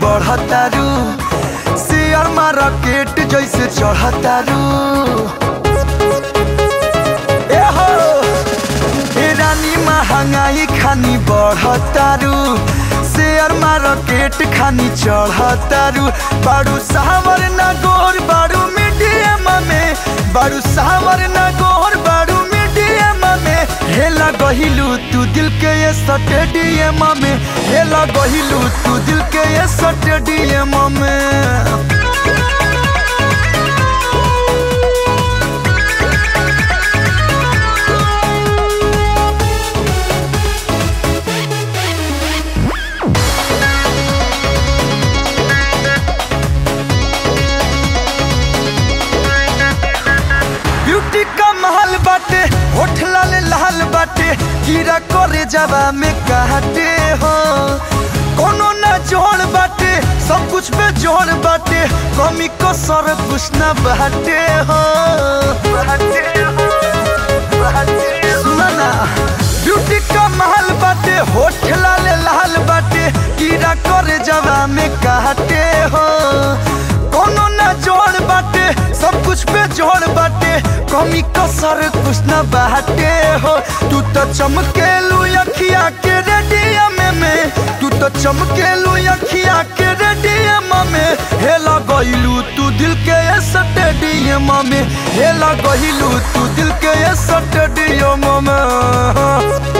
बढ़तारू share market जैसे चढ़तारू ए हो ए रानी महंगाई खानी बढ़तारू शेयर मार्केट खानी चढ़तारू बारू सावर ना गोर बारू मीडियम में बारू सावर ना गोर बारू मीडियम में हेला गहिलू तू दिल के ये स्टेडियम में हेला गहिलू तू दिल के ये स्टेडियम में ब्यूटी का महल बाटे होठ लाल लाल बाटे कीड़ा करे जवा में काटे हो कोनो ना जोड़ बाटे सब कुछ पे जोड़ बाटे कमी को सर कुछ ना बाटे हो सुना ना ब्यूटी का महल बाटे होठ लाल लाल बाटे कीड़ा करे जवा में काटे हो कोनो ना जोड़ बाटे सब कुछ पे जोड़ बाटे कमी कसर कुछ ना बाटे हो तू तो चमकेलू अखिया के रेडियम में तू तो चमकेलू अखिया के रेडियम में हेला गइलू तू दिल के ये स्टेडियम में हेला गइलू तू दिल के ये स्टेडियम में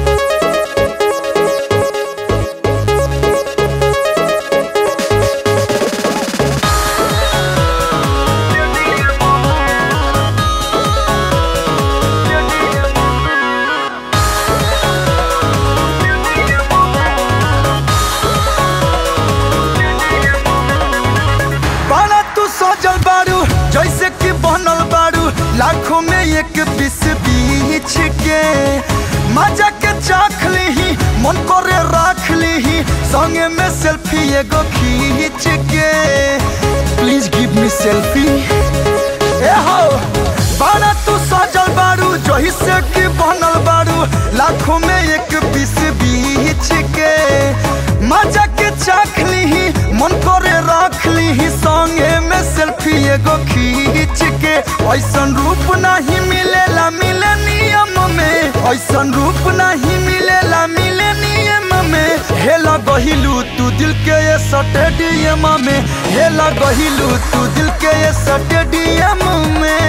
बाड़ा तू सजल बारू जैसे कि बनल बारू लाखों में एक पीस बीच के मजा के चाख लीही मन करे राख लीही संगे में सेल्फी एगो खींच के प्लीज गिव मी सेल्फी ए हो बाड़ा तू सजल बारू जैसे कि बनल बारू लाखों में एक पीस बीच के मजा के चाख लीही मन करे रख लीही संगे में सेल्फी एगो खींच के ऐसन रूप नहीं मिलेला मिले नियम में ऐसन रूप नहीं मिलेला मिले नियम में हेला गहिलू तू दिल के ये स्टेडियम में हेला गहिलू तू दिल के ये स्टेडियम में